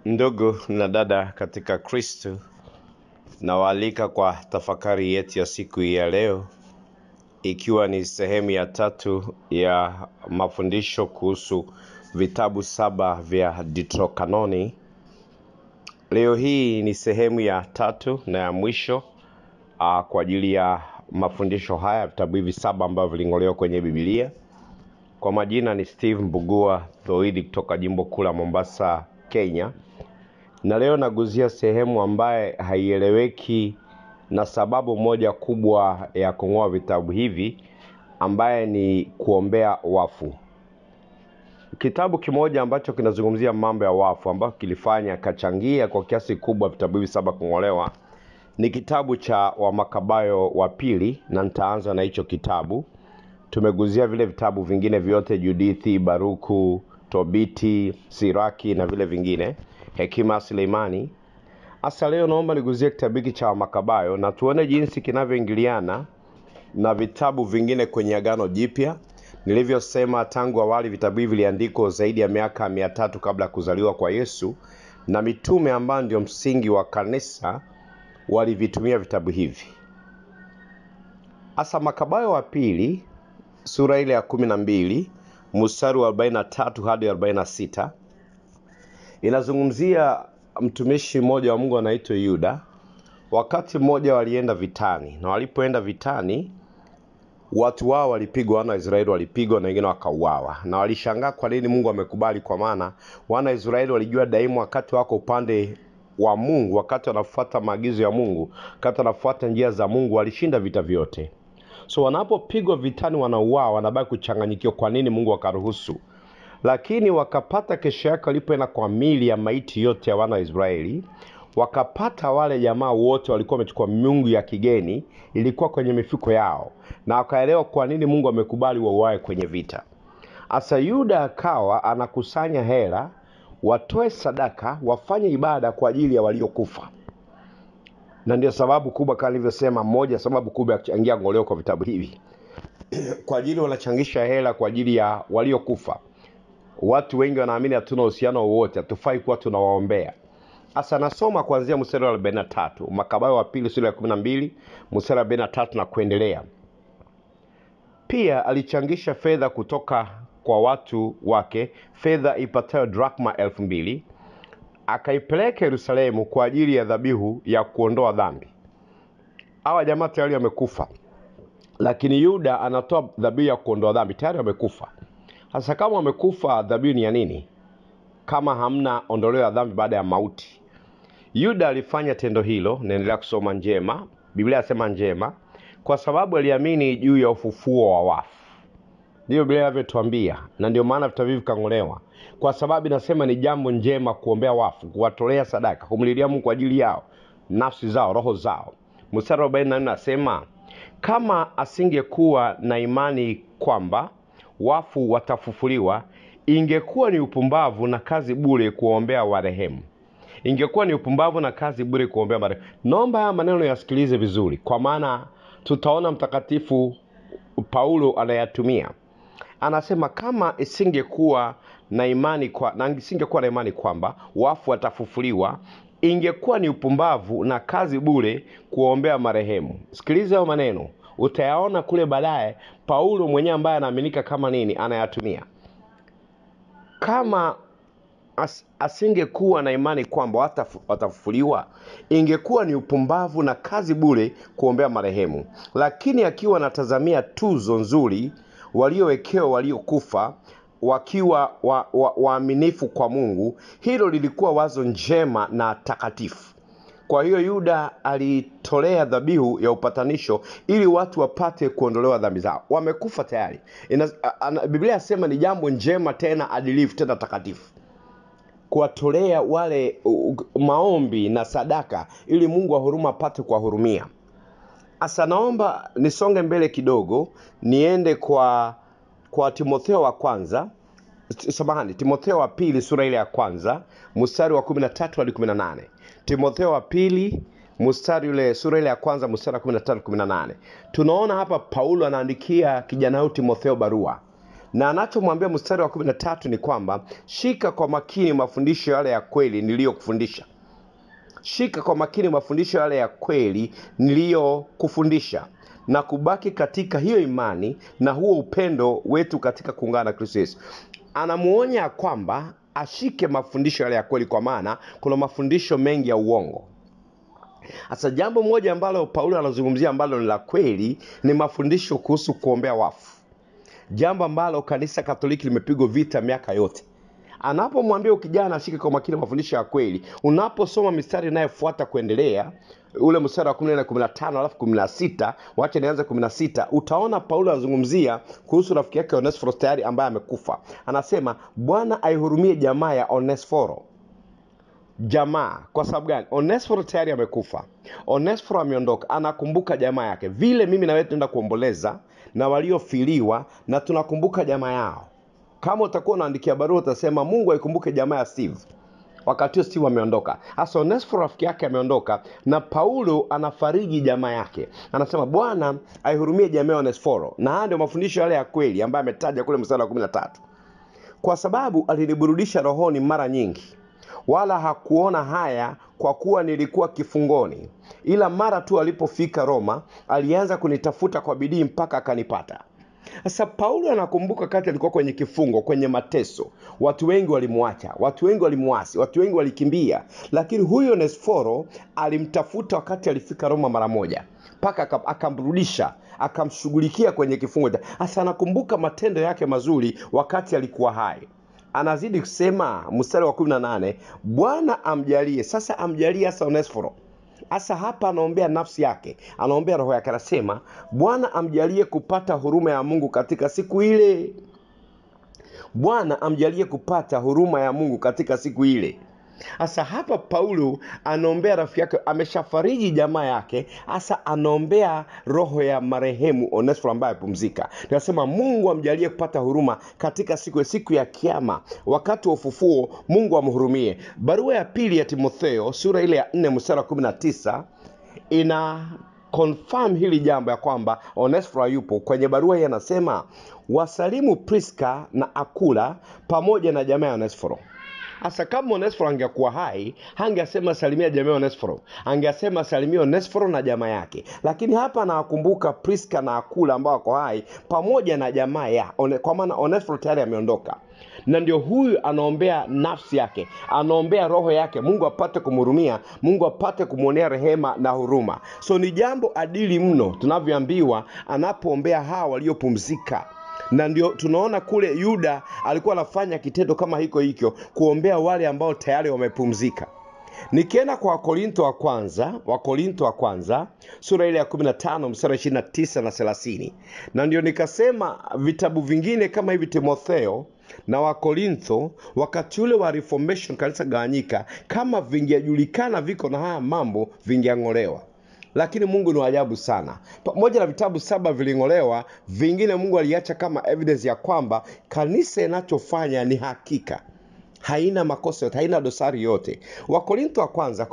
Ndugu na dada katika Kristo, nawaalika kwa tafakari yetu ya siku hii ya leo, ikiwa ni sehemu ya tatu ya mafundisho kuhusu vitabu saba vya Deuterokanoni. Leo hii ni sehemu ya tatu na ya mwisho uh, kwa ajili ya mafundisho haya, vitabu hivi saba ambavyo viling'olewa kwenye Biblia. Kwa majina ni Steve Mbugua Thoidi kutoka jimbo kuu la Mombasa, Kenya, na leo naguzia sehemu ambaye haieleweki na sababu moja kubwa ya kung'oa vitabu hivi ambaye ni kuombea wafu. Kitabu kimoja ambacho kinazungumzia mambo ya wafu ambacho kilifanya kachangia kwa kiasi kubwa vitabu hivi saba kung'olewa ni kitabu cha Wamakabayo wa pili, na nitaanza na hicho kitabu. Tumeguzia vile vitabu vingine vyote, Judithi, Baruku, Tobiti, Siraki na vile vingine, Hekima ya Suleimani. Hasa leo naomba niguzie kitabu hiki cha Wamakabayo na tuone jinsi kinavyoingiliana na vitabu vingine kwenye Agano Jipya. Nilivyosema tangu awali, vitabu hivi viliandikwa zaidi ya miaka mia tatu kabla ya kuzaliwa kwa Yesu, na mitume ambao ndio msingi wa kanisa walivitumia vitabu hivi. Hasa Makabayo wa pili sura ile ya kumi na mbili mstari wa 43 hadi 46 inazungumzia mtumishi mmoja wa Mungu anaitwa Yuda. Wakati mmoja walienda vitani, na walipoenda vitani watu wao walipigwa, wana wa Israeli walipigwa na wengine wakauawa, na walishangaa kwa nini Mungu amekubali, kwa maana wana wa Israeli walijua daima wakati wako upande wa Mungu, wakati wanafuata maagizo ya Mungu, wakati wanafuata njia za Mungu, walishinda vita vyote. So wanapopigwa vitani, wanauawa, wanabaki kuchanganyikiwa, kwa nini Mungu akaruhusu. Lakini wakapata kesho yake, walipoenda kwa mili ya maiti yote ya wana wa Israeli, wakapata wale jamaa wote walikuwa wamechukua miungu ya kigeni, ilikuwa kwenye mifuko yao, na wakaelewa kwa nini Mungu amekubali wauawe kwenye vita. Asa Yuda akawa anakusanya hela, watoe sadaka, wafanye ibada kwa ajili ya waliokufa na ndio sababu kubwa kama nilivyosema, moja sababu kubwa ya kuchangia ngoleo kwa vitabu hivi kwa ajili wanachangisha hela kwa ajili ya waliokufa. Watu wengi wanaamini hatuna uhusiano wowote, hatufai kuwa tunawaombea. Sasa nasoma kuanzia mstari wa arobaini na tatu Makabayo wa pili sura ya kumi na mbili mstari wa arobaini na tatu na kuendelea. Pia alichangisha fedha kutoka kwa watu wake, fedha ipatayo drakma elfu mbili akaipeleka Yerusalemu kwa ajili ya dhabihu ya kuondoa dhambi. Hawa jamaa tayari wamekufa, lakini Yuda anatoa dhabihu ya kuondoa dhambi, tayari wamekufa. Sasa kama wamekufa, dhabihu ni ya nini kama hamna ondoleo ya dhambi baada ya mauti? Yuda alifanya tendo hilo, naendelea kusoma njema, Biblia inasema njema, kwa sababu aliamini juu ya ufufuo wa wafu. Ndiyo Biblia inavyotuambia, na ndio maana vitabu hivi vikang'olewa, kwa sababu inasema ni jambo njema kuombea wafu, kuwatolea sadaka, kumlilia Mungu kwa ajili yao, nafsi zao, roho zao. Mstari wa 44 nasema kama asingekuwa na imani kwamba wafu watafufuliwa, ingekuwa ni upumbavu na kazi bure kuombea warehemu. Ingekuwa ni upumbavu na kazi bure kuombea marehemu. Naomba haya maneno yasikilize vizuri, kwa maana tutaona mtakatifu Paulo anayatumia. Anasema kama isingekuwa na imani kwa, na isingekuwa na imani kwamba wafu watafufuliwa, ingekuwa ni upumbavu na kazi bure kuombea marehemu. Sikiliza hayo maneno, utayaona kule baadaye. Paulo mwenyewe ambaye anaaminika kama nini anayatumia. Kama as, asingekuwa na imani kwamba watafu- watafufuliwa, ingekuwa ni upumbavu na kazi bure kuombea marehemu. Lakini akiwa anatazamia tuzo nzuri waliowekewa waliokufa wakiwa wa- wa- waaminifu kwa Mungu, hilo lilikuwa wazo njema na takatifu. Kwa hiyo Yuda alitolea dhabihu ya upatanisho ili watu wapate kuondolewa dhambi zao. Wamekufa tayari. Ina, a- ana- Biblia inasema ni jambo njema tena adilifu tena takatifu kuwatolea wale uh, maombi na sadaka ili Mungu wa huruma apate kuwahurumia. Asa naomba nisonge mbele kidogo, niende kwa kwa Timotheo wa kwanza samahani, Timotheo wa pili sura ile ya kwanza mstari wa 13 hadi 18. Timotheo wa pili mstari ule sura ile ya kwanza mstari wa 13 18. Tunaona hapa Paulo anaandikia kijana huyu Timotheo barua na anachomwambia mstari wa kumi na tatu ni kwamba shika kwa makini mafundisho yale ya kweli niliyokufundisha shika kwa makini mafundisho yale ya kweli niliyokufundisha na kubaki katika hiyo imani na huo upendo wetu katika kuungana na kristo yesu anamuonya ya kwamba ashike mafundisho yale ya kweli kwa maana kuna mafundisho mengi ya uongo sasa jambo moja ambalo paulo anazungumzia ambalo ni la kweli ni mafundisho kuhusu kuombea wafu jambo ambalo kanisa katoliki limepigwa vita miaka yote anapomwambia ukijana ashike kwa makini mafundisho ya kweli unaposoma mistari inayofuata kuendelea ule mstari wa 14 15 alafu 16 wacha nianze 16 utaona paulo anazungumzia kuhusu rafiki yake onesforo tayari ambaye amekufa anasema bwana aihurumie jamaa ya onesforo jamaa kwa sababu gani onesforo tayari amekufa onesforo ameondoka anakumbuka jamaa yake vile mimi nawewe tunaenda kuomboleza na waliofiliwa na tunakumbuka jamaa yao kama utakuwa unaandikia barua utasema mungu aikumbuke jamaa ya steve wakati huo steve ameondoka hasa onesforo rafiki yake ameondoka na paulo anafariji jamaa yake anasema bwana aihurumie jamaa ya onesforo na haya ndio mafundisho yale ya kweli ambayo ametaja kule mstari wa kumi na tatu kwa sababu aliniburudisha rohoni mara nyingi wala hakuona haya kwa kuwa nilikuwa kifungoni ila mara tu alipofika roma alianza kunitafuta kwa bidii mpaka akanipata sasa paulo anakumbuka kati alikuwa kwenye kifungo kwenye mateso watu wengi walimwacha watu wengi walimwasi watu wengi walikimbia lakini huyo onesforo alimtafuta wakati alifika roma mara moja mpaka aka- akamrudisha akamshughulikia kwenye kifungo cha- sasa anakumbuka matendo yake mazuri wakati alikuwa hai anazidi kusema mstari wa kumi na nane bwana amjalie sasa amjalie hasa onesforo hasa hapa anaombea nafsi yake anaombea roho yake anasema bwana amjalie kupata huruma ya mungu katika siku ile bwana amjalie kupata huruma ya mungu katika siku ile hasa hapa paulo anaombea rafiki yake ameshafariji jamaa yake hasa anaombea roho ya marehemu onesforo ambaye apumzika tunasema mungu amjalie kupata huruma katika siku siku ya kiama wakati wa ufufuo mungu amhurumie barua ya pili ya timotheo sura ile ya 4 mstari wa 19 ina confirm hili jambo ya kwamba onesforo yupo kwenye barua hii anasema wasalimu priska na akula pamoja na jamaa ya onesforo hasa kama onesforo angekuwa hai hangeasema salimia jamaa ya onesforo angeasema salimia onesforo na jamaa yake lakini hapa anawakumbuka priska na akula ambao wako hai pamoja na jamaa ya one, kwa maana onesforo tayari ameondoka na ndio huyu anaombea nafsi yake anaombea roho yake mungu apate kumhurumia mungu apate kumwonea rehema na huruma so ni jambo adili mno tunavyoambiwa anapoombea hawa waliopumzika na ndio tunaona kule yuda alikuwa anafanya kitendo kama hiko hikyo kuombea wale ambao tayari wamepumzika nikienda kwa wakorinto wa kwanza wakorinto wa kwanza sura ile ya 15 mstari 29 na 30 na ndio nikasema vitabu vingine kama hivi timotheo na wakorintho wakati ule wa reformation kanisa gawanyika kama vingejulikana viko na haya mambo vingeang'olewa lakini mungu ni waajabu sana pamoja na vitabu saba viling'olewa vingine mungu aliacha kama evidence ya kwamba kanisa inachofanya ni hakika haina makosa yote haina dosari yote wakorinto wa kwanza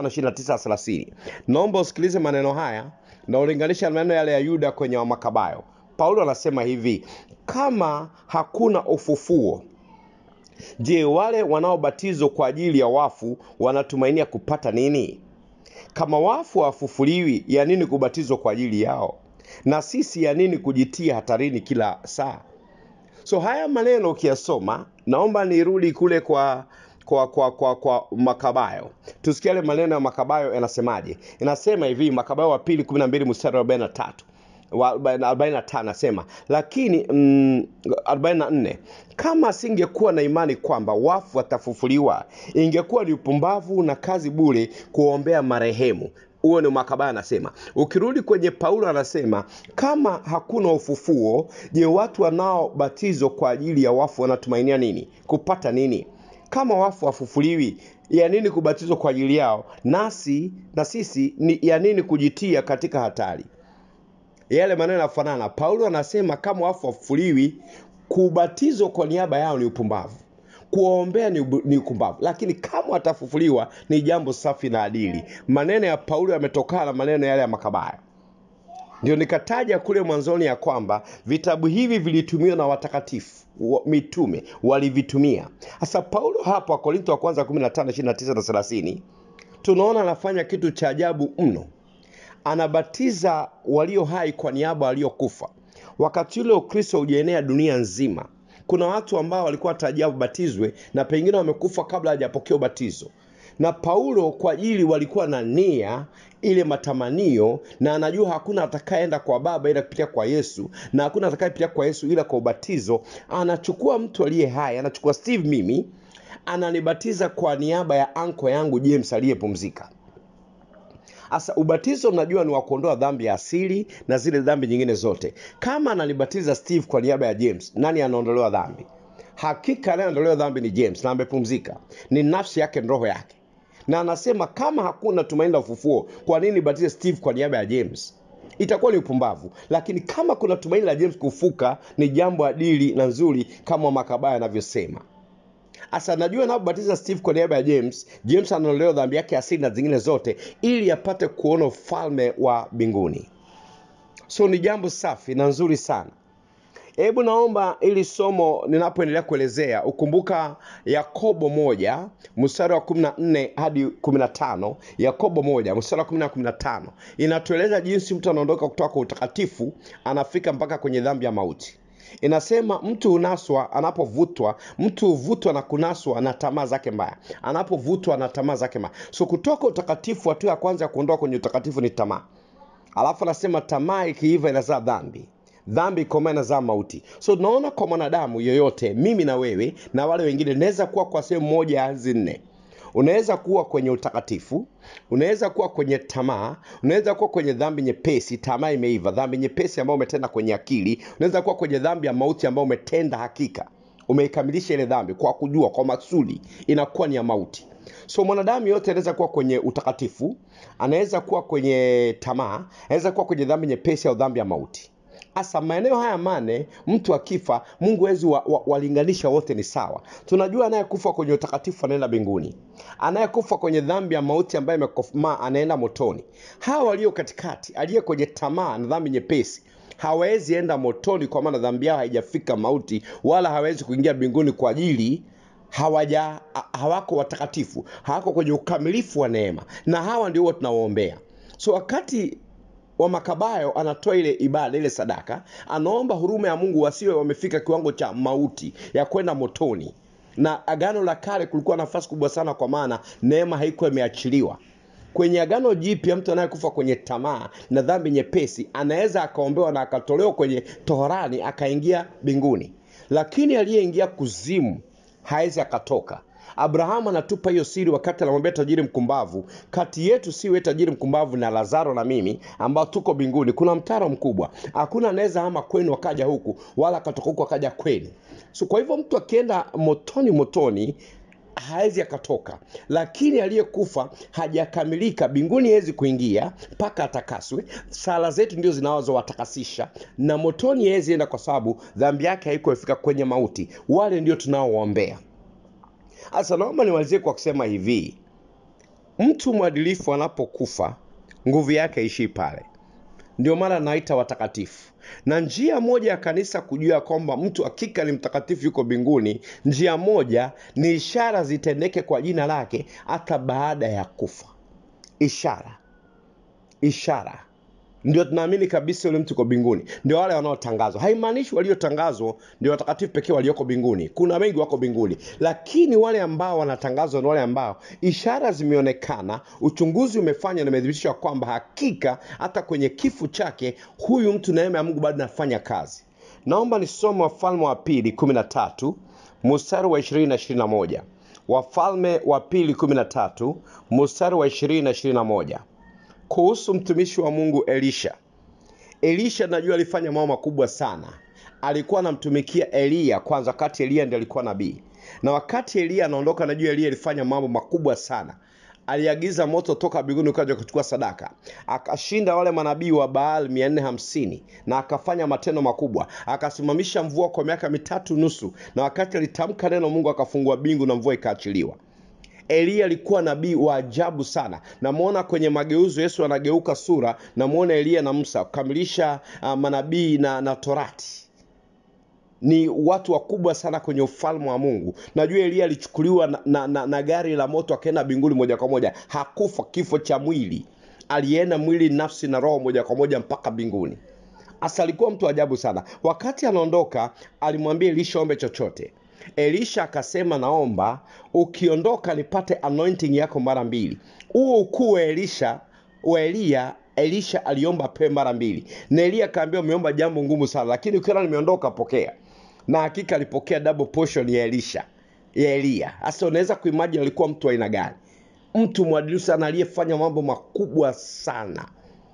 15 naomba usikilize maneno haya na ulinganisha na maneno yale ya yuda kwenye wamakabayo paulo anasema hivi kama hakuna ufufuo je wale wanaobatizwa kwa ajili ya wafu wanatumainia kupata nini kama wafu hawafufuliwi ya nini kubatizwa kwa ajili yao na sisi ya nini kujitia hatarini kila saa so haya maneno ukiyasoma naomba nirudi kule kwa kwa kwa kwa kwa makabayo tusikia yale maneno ya makabayo yanasemaje inasema hivi makabayo wa pili 12 mstari wa 43 wa 45 anasema lakini mm, 44 kama asingekuwa na imani kwamba wafu watafufuliwa ingekuwa ni upumbavu na kazi bure kuombea marehemu huo ni makabaya anasema ukirudi kwenye paulo anasema kama hakuna ufufuo je watu wanaobatizwa kwa ajili ya wafu wanatumainia nini kupata nini kama wafu wafufuliwi ya nini kubatizwa kwa ajili yao nasi na sisi ni ya nini kujitia katika hatari yale maneno yanafanana paulo anasema kama wafu wafufuliwi kubatizwa kwa niaba yao ni upumbavu kuwaombea ni, ubu- ni upumbavu lakini kama watafufuliwa ni jambo safi na adili maneno ya paulo yametokana na maneno yale ya makabaya ndio nikataja kule mwanzoni ya kwamba vitabu hivi vilitumiwa na watakatifu wa, mitume walivitumia sasa paulo hapa korinto wa kwanza 15 29 na 30 tunaona anafanya kitu cha ajabu mno anabatiza walio hai kwa niaba waliokufa wakati ule ukristo hujaenea dunia nzima kuna watu ambao walikuwa tarajia wabatizwe na pengine wamekufa kabla hajapokea ubatizo na paulo kwa ajili walikuwa na nia ile matamanio na anajua hakuna atakayeenda kwa baba ila kupitia kwa yesu na hakuna atakayepitia kwa yesu ila kwa ubatizo anachukua mtu aliye hai anachukua steve mimi ananibatiza kwa niaba ya anko yangu james aliyepumzika Sasa ubatizo mnajua ni wa kuondoa dhambi ya asili na zile dhambi nyingine zote. Kama ananibatiza Steve kwa niaba ya James, nani anaondolewa dhambi? Hakika anayeondolewa dhambi ni James na amepumzika, ni nafsi yake, ni roho yake. Na anasema kama hakuna tumaini la ufufuo, kwa nini batize Steve kwa niaba ya James? Itakuwa ni upumbavu. Lakini kama kuna tumaini la James kufuka, ni jambo adili na nzuri, kama Makabaya anavyosema. Asa najua napobatiza Steve kwa niaba ya James, James anaondolewa dhambi yake asili na zingine zote, ili apate kuona ufalme wa mbinguni. So ni jambo safi na nzuri sana. Hebu naomba ili somo ninapoendelea kuelezea ukumbuka Yakobo moja mstari wa 14 hadi 15. Yakobo moja mstari wa 14 na 15 inatueleza jinsi mtu anaondoka kutoka kwa utakatifu anafika mpaka kwenye dhambi ya mauti. Inasema mtu hunaswa anapovutwa, mtu huvutwa na kunaswa na tamaa zake mbaya, anapovutwa na tamaa zake mbaya. So kutoka utakatifu, hatua ya kwanza ya kuondoka kwenye utakatifu ni tamaa. Alafu anasema tamaa ikiiva inazaa dhambi, dhambi ikoma inazaa mauti. So tunaona kwa mwanadamu yoyote, mimi na wewe na wale wengine, naweza kuwa kwa sehemu moja ya hizi nne unaweza kuwa kwenye utakatifu unaweza kuwa kwenye tamaa unaweza kuwa kwenye dhambi nyepesi tamaa imeiva dhambi nyepesi ambayo umetenda kwenye akili unaweza kuwa kwenye dhambi ya mauti ambayo umetenda hakika umeikamilisha ile dhambi kwa kujua kwa maksudi inakuwa ni ya mauti so mwanadamu yote anaweza kuwa kwenye utakatifu anaweza kuwa kwenye tamaa anaweza kuwa kwenye dhambi nyepesi au dhambi ya mauti hasa maeneo haya mane mtu akifa mungu wezi wa, wa, walinganisha wote ni sawa tunajua anayekufa kwenye utakatifu anaenda mbinguni anayekufa kwenye dhambi ya mauti ambaye imekomaa anaenda motoni hawa walio katikati aliye kwenye tamaa na dhambi nyepesi hawawezi enda motoni kwa maana dhambi yao haijafika mauti wala hawezi kuingia mbinguni kwa ajili hawaja hawako watakatifu hawako kwenye ukamilifu wa neema na hawa ndio huwa tunawaombea so wakati wa makabayo anatoa ile ibada ile sadaka anaomba huruma ya mungu wasiwe wamefika kiwango cha mauti ya kwenda motoni na agano la kale kulikuwa nafasi kubwa sana kwa maana neema haikuwa imeachiliwa kwenye agano jipya mtu anayekufa kwenye tamaa na dhambi nyepesi anaweza akaombewa na akatolewa kwenye toharani akaingia mbinguni lakini aliyeingia kuzimu hawezi akatoka abrahamu anatupa hiyo siri wakati anamwambia tajiri mkumbavu kati yetu siwe tajiri mkumbavu na lazaro na mimi ambao tuko mbinguni kuna mtaro mkubwa hakuna anaweza ama kwenu akaja huku wala akatoka huku akaja kwenu so kwa hivyo mtu akienda motoni motoni hawezi akatoka lakini aliyekufa hajakamilika mbinguni hawezi kuingia mpaka atakaswe sala zetu ndio zinazowatakasisha na motoni hawezi enda kwa sababu dhambi yake haikuefika kwenye mauti wale ndio tunaoombea sasa naomba nimalizie kwa kusema hivi mtu mwadilifu anapokufa nguvu yake ishii pale ndio maana naita watakatifu na njia moja ya kanisa kujua kwamba mtu hakika ni mtakatifu yuko mbinguni njia moja ni ishara zitendeke kwa jina lake hata baada ya kufa ishara ishara ndio tunaamini kabisa yule mtu uko mbinguni ndio wale wanaotangazwa haimaanishi waliotangazwa ndio watakatifu pekee walioko mbinguni kuna wengi wako mbinguni lakini wale ambao wanatangazwa ni wale ambao ishara zimeonekana uchunguzi umefanya na imethibitisha kwamba hakika hata kwenye kifo chake huyu mtu neema ya mungu bado nafanya kazi naomba nisome wafalme wa pili kumi na tatu mstari wa ishirini na ishirini na moja wafalme wa pili kumi na tatu mstari wa ishirini na ishirini na moja kuhusu mtumishi wa mungu elisha elisha najua alifanya mambo makubwa sana alikuwa anamtumikia eliya kwanza wakati eliya ndi alikuwa nabii na wakati eliya anaondoka najua eliya alifanya mambo makubwa sana aliagiza moto toka mbinguni ukaja kuchukua sadaka akashinda wale manabii wa baal 450 na akafanya matendo makubwa akasimamisha mvua kwa miaka mitatu nusu na wakati alitamka neno mungu akafungua bingu na mvua ikaachiliwa eliya alikuwa nabii wa ajabu sana namwona kwenye mageuzo yesu anageuka sura namwona eliya na musa kukamilisha uh, manabii na, na torati ni watu wakubwa sana kwenye ufalme wa mungu najua eliya alichukuliwa na, na, na, na gari la moto akaenda mbinguni moja kwa moja hakufa kifo cha mwili alienda mwili nafsi na roho moja kwa moja mpaka mbinguni hasa alikuwa mtu ajabu sana wakati anaondoka alimwambia elisha ombe chochote elisha akasema naomba ukiondoka nipate anointing yako mara mbili huo ukuu wa elisha wa eliya elisha aliomba pe mara mbili na eliya akaambia umeomba jambo ngumu sana lakini ukiona nimeondoka pokea na hakika alipokea double portion ya elisha ya eliya sasa unaweza kuimajini alikuwa mtu wa aina gani mtu mwadilifu sana aliyefanya mambo makubwa sana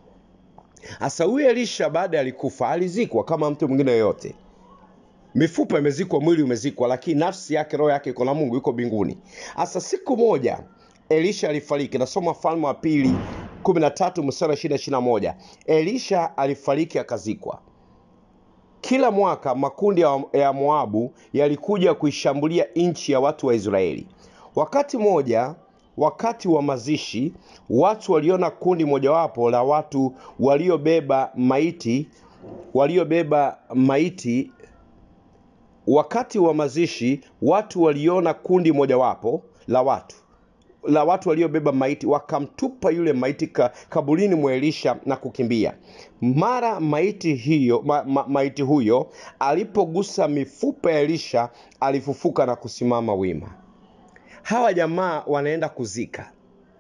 sasa huyu elisha baada alikufa alizikwa kama mtu mwingine yoyote mifupa imezikwa mwili umezikwa lakini nafsi yake roho yake iko na mungu yuko mbinguni sasa siku moja elisha alifariki nasoma falme wa pili 13 mstari wa 21 elisha alifariki akazikwa kila mwaka makundi ya, ya moabu yalikuja kuishambulia nchi ya watu wa israeli wakati mmoja wakati wa mazishi watu waliona kundi mojawapo la watu waliobeba maiti waliobeba maiti wakati wa mazishi watu waliona kundi mojawapo la watu la watu waliobeba maiti wakamtupa yule maiti ka, kaburini mwa elisha na kukimbia mara maiti hiyo ma, ma, maiti huyo alipogusa mifupa ya elisha alifufuka na kusimama wima hawa jamaa wanaenda kuzika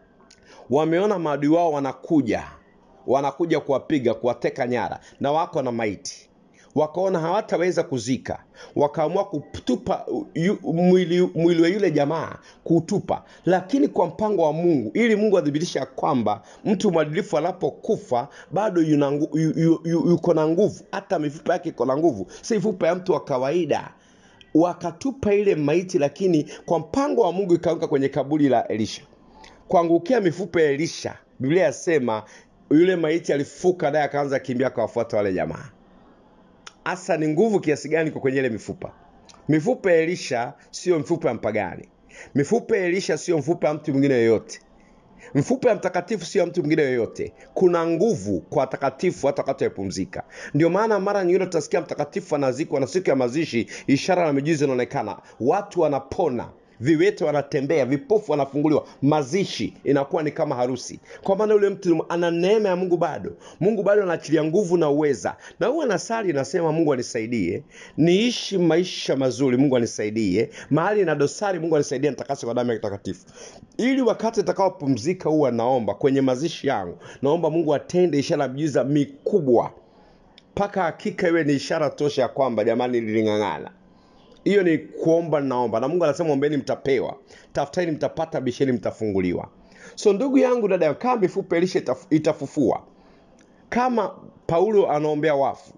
wameona maadui wao wanakuja wanakuja kuwapiga kuwateka nyara na wako na maiti wakaona hawataweza kuzika wakaamua kutupa yu, mwili, mwili wa yule jamaa kuutupa lakini kwa mpango wa mungu ili mungu athibitisha kwamba mtu mwadilifu anapokufa bado yuna ngu- yu- yu- yu- yuko na nguvu hata mifupa yake iko na nguvu si mifupa ya mtu wa kawaida wakatupa ile maiti lakini kwa mpango wa mungu ikaanguka kwenye kaburi la elisha kuangukia mifupa ya elisha biblia yasema yule maiti alifuka naye akaanza kimbia akawafuata wale jamaa hasa ni nguvu kiasi gani kwa kwenye ile mifupa mifupa ya elisha sio mifupa ya mpagani mifupa ya elisha sio mfupa ya mtu mwingine yoyote mfupa ya mtakatifu sio ya mtu mwingine yoyote kuna nguvu kwa watakatifu hata wakati wamepumzika ndio maana mara nyingine tutasikia mtakatifu anazikwa na siku ya mazishi ishara na mijuzi inaonekana watu wanapona viwete wanatembea vipofu wanafunguliwa mazishi inakuwa ni kama harusi kwa maana yule mtu ana neema ya mungu bado mungu bado anaachilia nguvu na uweza na huwa nasali nasema mungu anisaidie niishi maisha mazuri mungu anisaidie mahali na dosari mungu anisaidie nitakase kwa damu ya takatifu ili wakati nitakaopumzika huwa naomba kwenye mazishi yangu naomba mungu atende ishara ya miujiza mikubwa mpaka hakika iwe ni ishara tosha ya kwamba jamani liling'ang'ana hiyo ni kuomba naomba na mungu anasema ombeni mtapewa tafutani mtapata bisheni mtafunguliwa so ndugu yangu dada yangu, kama mifupa elisha itaf- itafufua kama paulo anaombea wafu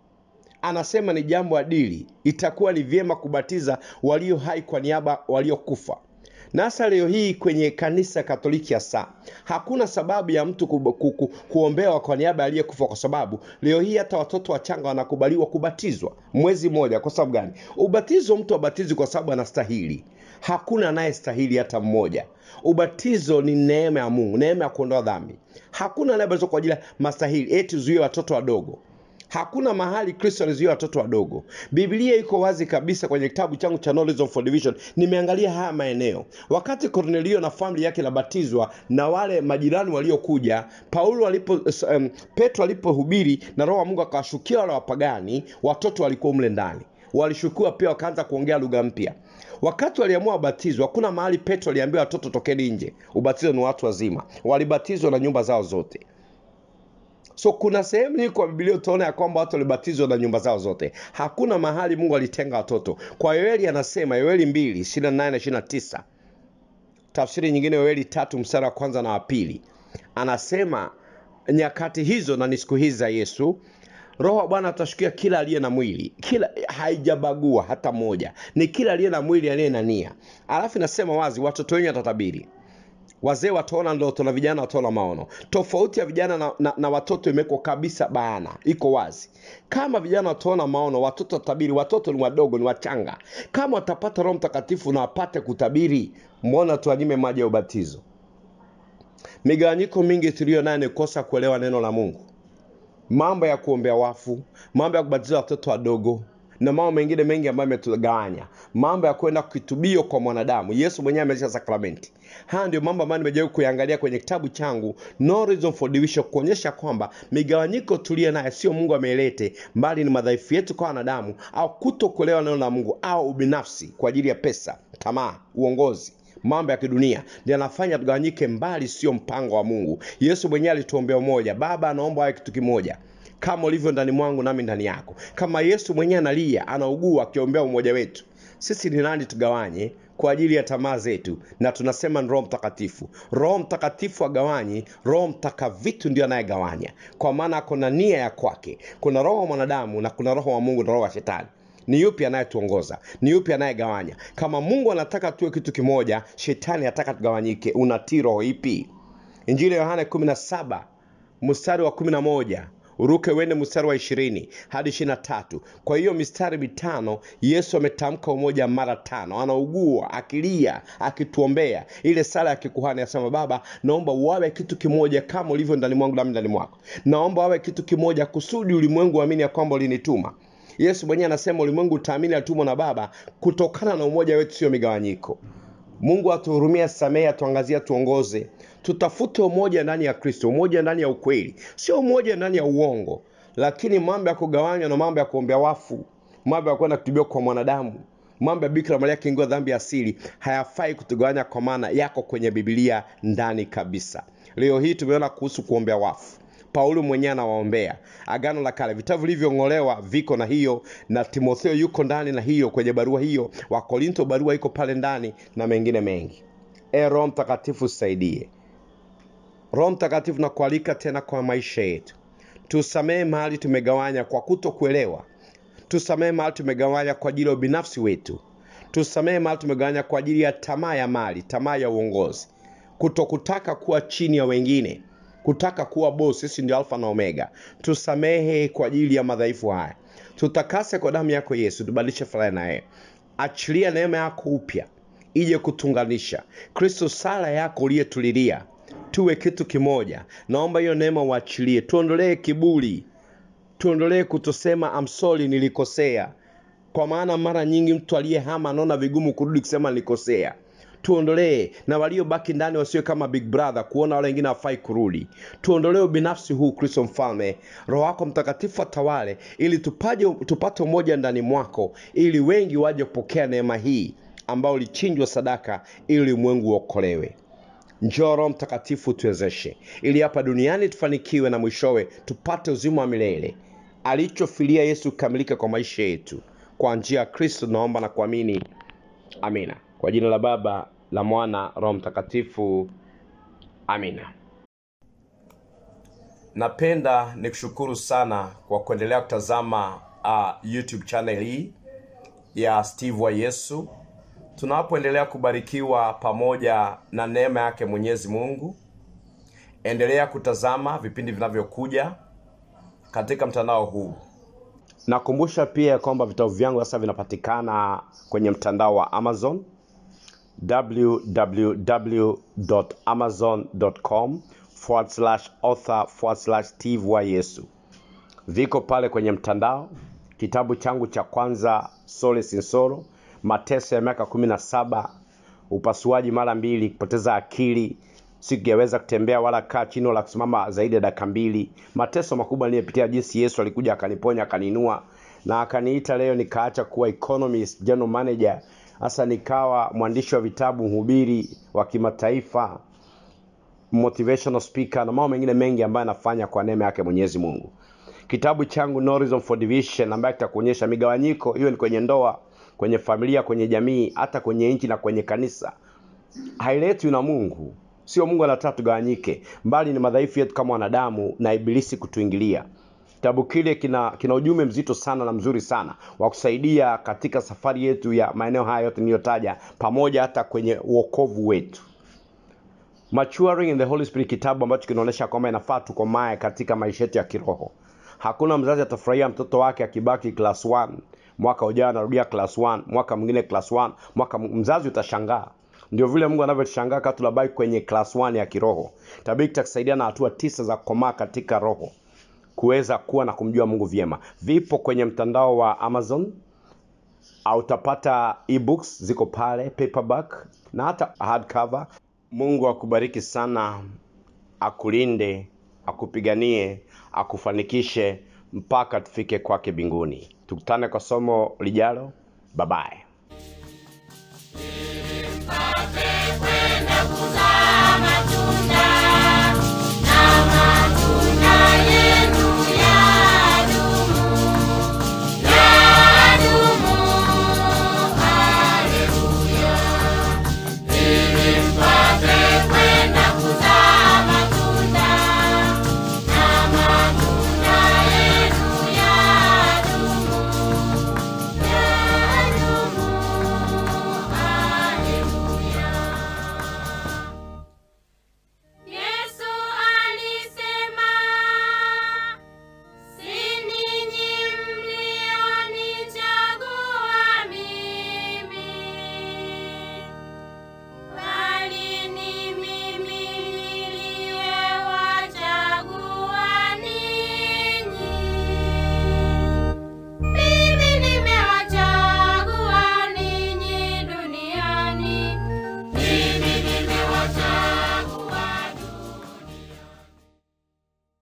anasema ni jambo adili itakuwa ni vyema kubatiza walio hai kwa niaba waliokufa na hasa leo hii kwenye kanisa katoliki hasa hakuna sababu ya mtu ku, ku, ku, kuombewa kwa niaba ya aliyekufa kwa sababu leo hii hata watoto wachanga wanakubaliwa kubatizwa mwezi mmoja kwa sababu gani ubatizo mtu abatizi kwa sababu anastahili hakuna anayestahili hata mmoja ubatizo ni neema ya mungu neema ya kuondoa dhambi hakuna anayebatizwa kwa ajili ya mastahili eti zuie watoto wadogo hakuna mahali kristo alizuia watoto wadogo biblia iko wazi kabisa kwenye kitabu changu cha Knowledge for Division nimeangalia haya maeneo wakati kornelio na famili yake inabatizwa na wale majirani waliokuja paulo alipo um, petro alipohubiri na roho wa mungu akawashukia wale wapagani watoto walikuwa mle ndani walishukiwa pia wakaanza kuongea lugha mpya wakati waliamua wabatizwa hakuna mahali petro aliambiwa watoto tokeni nje ubatizo ni watu wazima walibatizwa na nyumba zao zote so kuna sehemu hii kwa bibilia utaona ya kwamba watu walibatizwa na nyumba zao zote hakuna mahali mungu alitenga watoto kwa yoeli anasema yoeli mbili ishirina nane na ishirina tisa tafsiri nyingine yoeli tatu mstari wa kwanza na wa pili anasema nyakati hizo na ni siku hizi za yesu roho wa bwana atashukia kila aliye na mwili kila haijabagua hata moja ni kila aliye na mwili aliye na nia alafu inasema wazi watoto wenyu watatabiri wazee wataona ndoto na vijana wataona maono tofauti ya vijana na, na, na watoto imewekwa kabisa bayana iko wazi kama vijana wataona maono watoto watabiri watoto ni wadogo ni wachanga kama watapata roho mtakatifu na wapate kutabiri mbona tuwanyime maji ya ubatizo migawanyiko mingi tuliyo nayo ni kosa kuelewa neno la mungu mambo ya kuombea wafu mambo ya kubatiza watoto wadogo na mambo mengine mengi ambayo imetugawanya mambo ya kwenda kitubio kwa mwanadamu yesu mwenyewe ameisha sakramenti haya ndio mambo ambayo nimejaribu kuyangalia kwenye kitabu changu no reason for division kuonyesha kwamba migawanyiko tuliyo naye sio mungu ameilete mbali ni madhaifu yetu kwa wanadamu au kuto kuelewa neno la mungu au ubinafsi kwa ajili ya pesa tamaa uongozi mambo ya kidunia ndio anafanya tugawanyike mbali sio mpango wa mungu yesu mwenyewe alituombea umoja baba anaomba awe kitu kimoja kama ulivyo ndani mwangu nami ndani yako kama yesu mwenyewe analia anaugua akiombea umoja wetu sisi ni nani tugawanye kwa ajili ya tamaa zetu na tunasema ni roho mtakatifu roho mtakatifu agawanyi roho mtaka vitu ndio anayegawanya kwa maana ako na nia ya kwake kuna roho wa mwanadamu na kuna roho wa mungu na roho wa shetani ni yupi anayetuongoza ni yupi anayegawanya kama mungu anataka tuwe kitu kimoja shetani anataka tugawanyike unatii roho ipi injili ya yohana 17 mstari wa 11 uruke uende mstari wa ishirini hadi ishiri na tatu kwa hiyo mistari mitano yesu ametamka umoja mara tano anaugua akilia akituombea ile sala ya kikuhani asema baba naomba wawe kitu kimoja kama ulivyo ndani mwangu nami ndani mwako naomba wawe kitu kimoja kusudi ulimwengu uamini ya kwamba ulinituma yesu mwenyewe anasema ulimwengu utaamini alitumwa na baba kutokana na umoja wetu sio migawanyiko mungu atuhurumia samehe atuangazia tuongoze tutafute umoja ndani ya kristo umoja ndani ya ukweli sio umoja ndani ya uongo lakini mambo ya kugawanywa na mambo ya kuombea wafu mambo ya kwenda kutubiwa kwa mwanadamu mambo ya bikira maria akiingiwa dhambi ya asili hayafai kutugawanya kwa maana yako kwenye bibilia ndani kabisa leo hii tumeona kuhusu kuombea wafu paulo mwenyewe anawaombea agano la kale vitabu vilivyong'olewa viko na hiyo na timotheo yuko ndani na hiyo kwenye barua hiyo wakorinto barua iko pale ndani na mengine mengi e roho mtakatifu saidie roho mtakatifu nakualika tena kwa maisha yetu tusamehe mahali tumegawanya kwa kuto kuelewa tusamehe mahali tumegawanya kwa ajili ya ubinafsi wetu tusamehe mahali tumegawanya kwa ajili ya tamaa ya mali tamaa ya uongozi kutokutaka kuwa chini ya wengine kutaka kuwa boss sisi ndio alfa na omega tusamehe kwa ajili ya madhaifu haya tutakase kwa damu yako yesu tubadilishe furaha naye achilia neema yako upya ije kutunganisha kristo sala yako uliyetulilia tuwe kitu kimoja naomba hiyo neema uachilie tuondolee kiburi tuondolee kutosema amsoli nilikosea kwa maana mara nyingi mtu aliyehama anaona vigumu kurudi kusema nilikosea tuondolee na waliobaki ndani wasiwe kama big brother kuona wale wengine hawafai kurudi tuondolee ubinafsi huu kristo mfalme roho wako mtakatifu atawale ili tupaje, tupate umoja ndani mwako ili wengi waje kupokea neema hii ambao ulichinjwa sadaka ili ulimwengu uokolewe njoo roho mtakatifu tuwezeshe ili hapa duniani tufanikiwe na mwishowe tupate uzima wa milele alichofilia yesu kukamilika kwa maisha yetu kwa njia ya kristo tunaomba na kuamini amina kwa jina la baba la mwana roho mtakatifu amina napenda nikushukuru sana kwa kuendelea kutazama uh, youtube channel hii ya steve wa yesu tunapoendelea kubarikiwa pamoja na neema yake mwenyezi mungu endelea kutazama vipindi vinavyokuja katika mtandao huu nakumbusha pia kwamba vitabu vyangu sasa vinapatikana kwenye mtandao wa amazon www.amazon.com forward slash author forward slash steve wa yesu viko pale kwenye mtandao kitabu changu cha kwanza sole sinsoro mateso ya miaka kumi na saba upasuaji mara mbili kupoteza akili sikuyaweza kutembea wala kaa chini wala kusimama zaidi ya dakika mbili mateso makubwa niliyopitia jinsi yesu alikuja akaniponya akaniinua na akaniita leo nikaacha kuwa economist general manager hasa nikawa mwandishi wa vitabu mhubiri wa kimataifa motivational speaker na mambo mengine mengi ambayo anafanya kwa neema yake mwenyezi mungu kitabu changu no reason for division ambayo kitakuonyesha migawanyiko hiyo ni kwenye ndoa kwenye familia kwenye jamii hata kwenye nchi na kwenye kanisa hailetwi na mungu sio mungu anataka tugawanyike mbali ni madhaifu yetu kama wanadamu na ibilisi kutuingilia kitabu kile kina kina ujumbe mzito sana na mzuri sana wa kusaidia katika safari yetu ya maeneo haya yote niliyotaja pamoja hata kwenye uokovu wetu maturing in the holy spirit kitabu ambacho kinaonyesha kwamba inafaa tukomae katika maisha yetu ya kiroho hakuna mzazi atafurahia mtoto wake akibaki class 1 mwaka ujao anarudia class 1 mwaka mwingine class 1 mwaka m- mzazi utashangaa ndio vile mungu anavyotushangaa kaa tunabaki kwenye class 1 ya kiroho tabidi tutakusaidia na hatua tisa za kukomaa katika roho kuweza kuwa na kumjua mungu vyema vipo kwenye mtandao wa amazon au utapata ebooks ziko pale paperback na hata hardcover mungu akubariki sana akulinde akupiganie akufanikishe mpaka tufike kwake mbinguni tukutane kwa somo lijalo babaye